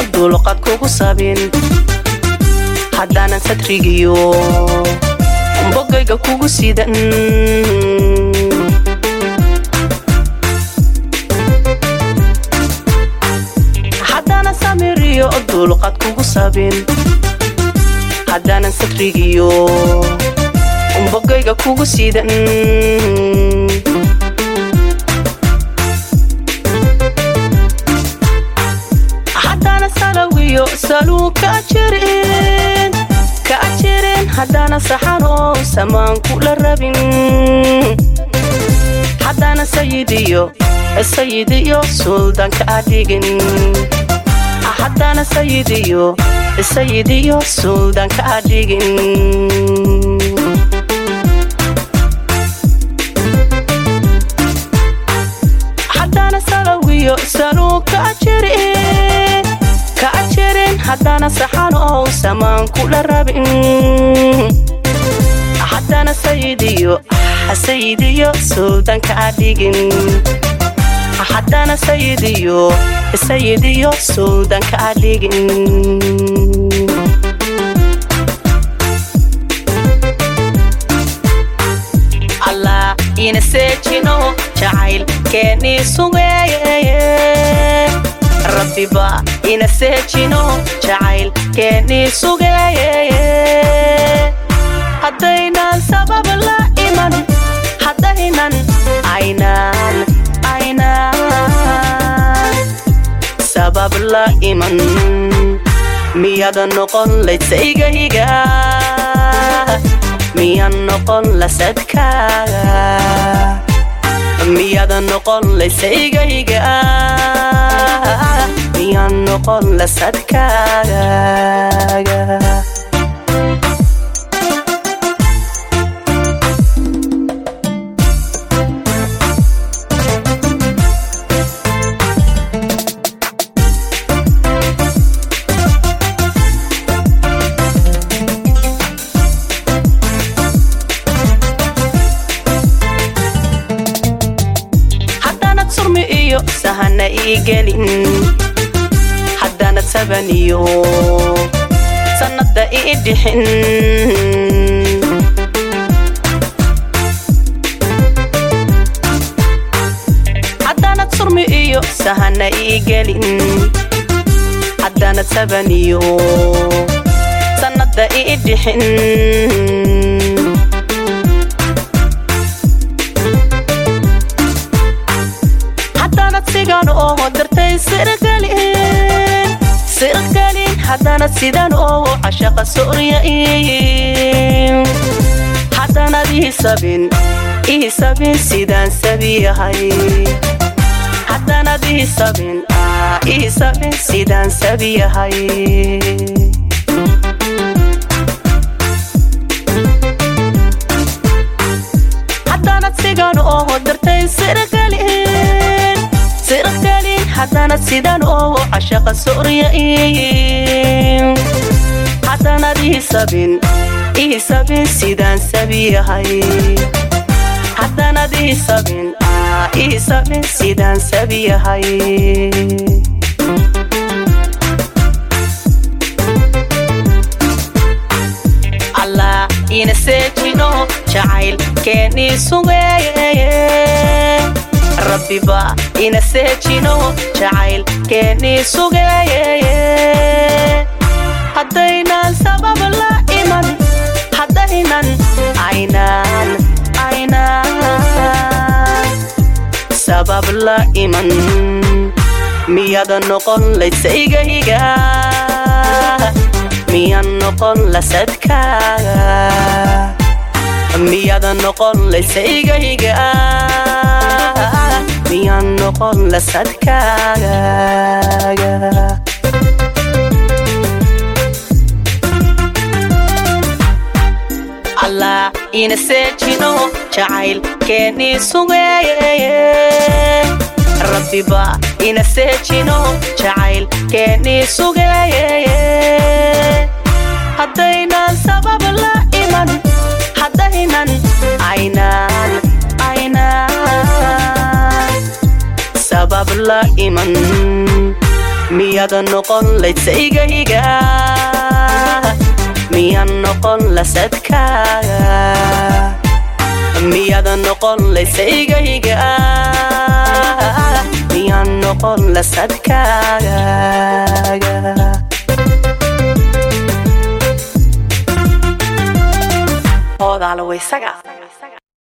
dulqad kugu sabin haddaanan sadrigiyo bogayga kugu sidan haddaanan samiriyo dulqad kugu sabin haddaanan sadrigiyo bogayga kugu sidan haddaanan salawiyo saluu ka jirin ka jirin haddaanan saxan oo samaan kula rabin haddaanan sayidiyo sayidiyo suldaanka adhigin haddaanan sayidiyo sayidiyo suldaanka adhigin haddaanan salawiyo saluu ka jirin ka jirin haddaanan saxan oo samaan kula rabin haddaanan sayidiyo sayidiyo suldaanka adhigin haddaanan sayidiyo sayidiyo suldaanka adhigin allah ina seejino jacayl keenii sugeeye rabbiba ina seejino jacayl keenii sugeeye haddaynan sabab la iman haddaynan aynaan aynaan sabab la iman miyada noqon laysaygahiga miyan noqon lasadkaaga miyada noqon laysaygahiga miyan noqon lasadkaaga haddaanad surmi iyo sahana ii gelin haddaanad sabaniyo sannadda ii dhixin haddaanad surmi iyo sahana ii gelin haddaanad sabaniyo sannadda ii dhixin haddaanad sigan oo dartay sirgalin sirgalin haddaanad sidan oo cashaqa soryain haddaanad ihisabin ihisabin sidaan sabiyahay haddaanad ihisabin ihisabin sidaan sabiyahay haddaanad sigan oo dartay sirgalin sirgalin haddaanad sidan oo cashaqa soryain haddaanad ihisabin ihisabin sidaan sabiyahay haddaanad ihisabin ihisabin sidaan sabiyahay allah ina seejino jacayl keenii sugeeye rabbiba ina seejino jacayl keenii sugeeye haddaynan sabab la iman haddaynan aynaan aynaan sabab la iman miyada noqon laysaygahiga miyan noqon lasadkaaga miyada noqon laysaygahiga miyan noqon lasadkaaga allah ina seejino jacayl keenii sugeeye rabbiba ina seejino jacayl keenii sugeeye haddaynan sabab la iman haddaynan aynaan aynaan sabab la iman miya miyaada noqon laysaygayga miyaan noqon lasadkaaga miyaada noqon laysaygayga miyaan noqon lasadkaaga hoodaala waysaga